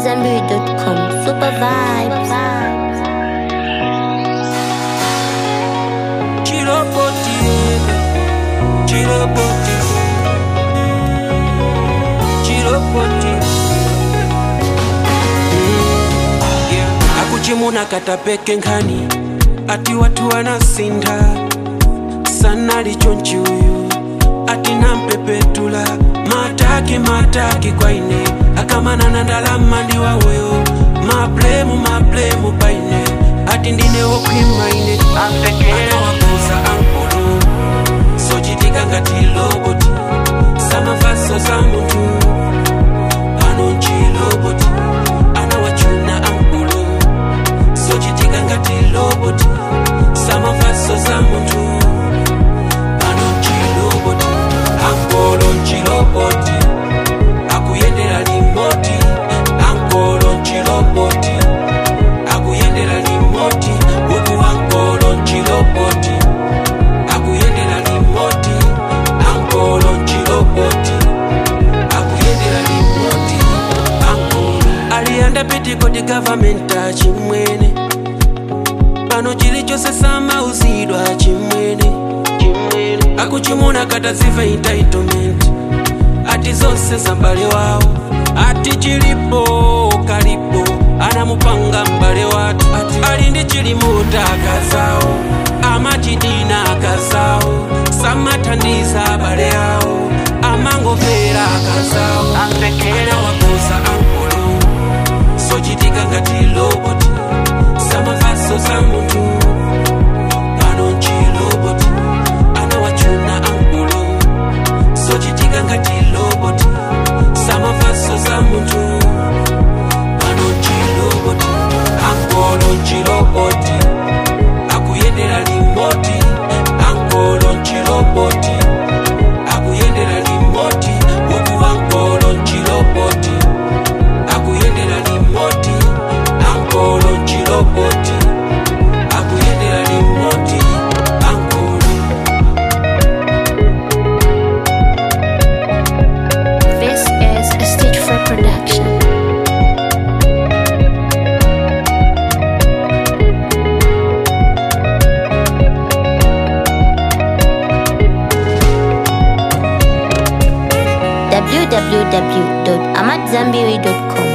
AmadZanbury.com. Super vibes. Chiroboti, chiroboti, chiroboti. Yeah. akuchimuna katapeke nkhani ati watu wanasinda sana lichonchi uyu ati nampepetula mataki mataki kwaine akamanana ndalama ndi wawoyo mablemu mablemu paine ati ndine wokhwimaine anawakuza ankulu sochitika ngati loboti samavaso za munthu pano nchiloboti anawachuna ankulu sochitika ngati loboti samavaso za munthu pano nchiloboti ankolo nchiloboti akuyendera limoti ankolo nchiloboti akuyendera limoti uku ankolo nchiloboti akuyendera limoti ankolo nchiloboti akuyendera limoti ankolo aliyanda pitiko di gavamenta chimwene pano chilichonse samauzidwa chimwene chimwene akuchimuna kataziva entitlement ati zonse zambale wawo ati chilipo kalipo anamupanga mbale watu ati ali ndi chilimuta akazawo amachidina akazawo samathandiza abale awo amangomvera akazawo anawakuza ankulu sochitika ngati loboti samavaso za munthu pano nchiloboti anawachuna ankulu sochitika ngati loboti samavaso za munthu pano nchiloboti ankolo nchiloboti akuyendera limoti ankolo nchiloboti akuyendera limoti uku ankolo nchiloboti akuyendera limoti ankolo nchiloboti akuyendera limoti ankolo This is a stage for production. www.amadzanbury.com